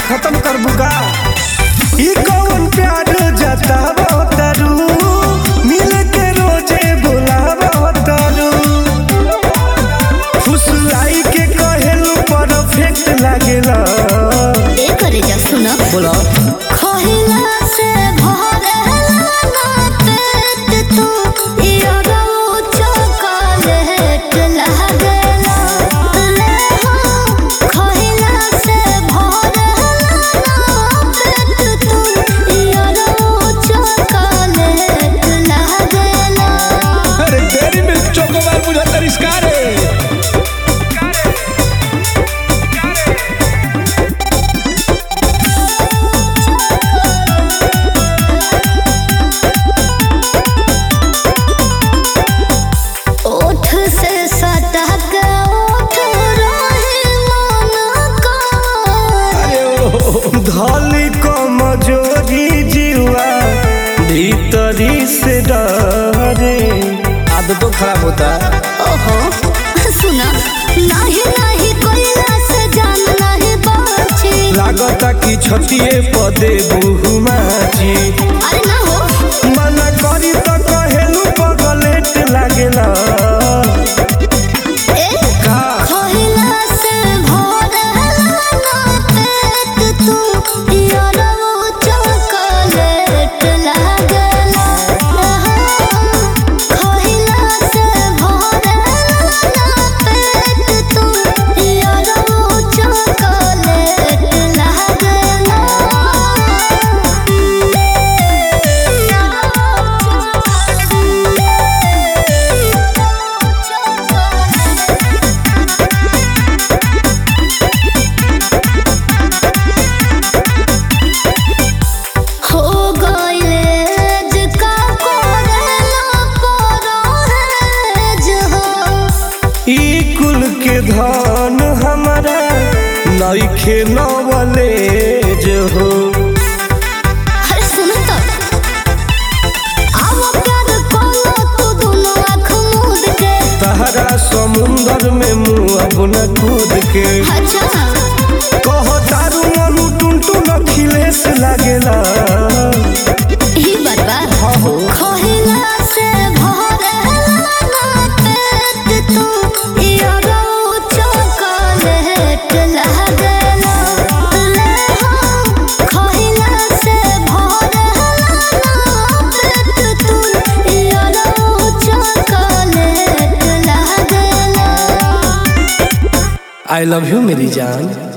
खत्म कर बुका ई कौन प्यार जतावा तारू मिल के रोजे बुलावा तारू फुसलाई के कहेलू परफेक्ट लागेला ए करे जा सुनो बोला खोहिला से भरेला ना पेट तू इयो चॉकलेट लागेला ले हो खोहिला से भरेला ना पेट तू इयो चॉकलेट लागेला अरे तेरी मिल्क चोकोबार मुझे तरिस्कार है ओठ से सटक ओठ रहे मन का धली कमजोरी जीवा भीतरी से डरे आदतों खराब होता है ओहो सुना नाही नाही कोइला से जान नाही बाची लागता कि छतिए पदे बहुमाची अरे ना हो मना करी तो कहेलू पगलेट लागेला ए का खोइला से भरेला ना पेट तू यारो चॉकलेट लागेला खोइला से भरेला ना पेट तू यारो चॉकलेट लागेला हो गइले जिका कोरेला परो है जहो ई कुल के धन हमारा नइखे नवले जो हो अरे सुन तो आओ प्यार कोलो तू दोनों आँख मूंद के तहरा समुंदर में मुँह अपना कूद के अच्छा कह तारू मनु टुनटुन अखिलेश लागेला ही बरबा खोहिला से भरेला ना पेट तू यारो चॉकलेट लागेला ले हो खोहिला से भरेला ना पेट तू यारो चॉकलेट लागेला आई लव यू मेरी जान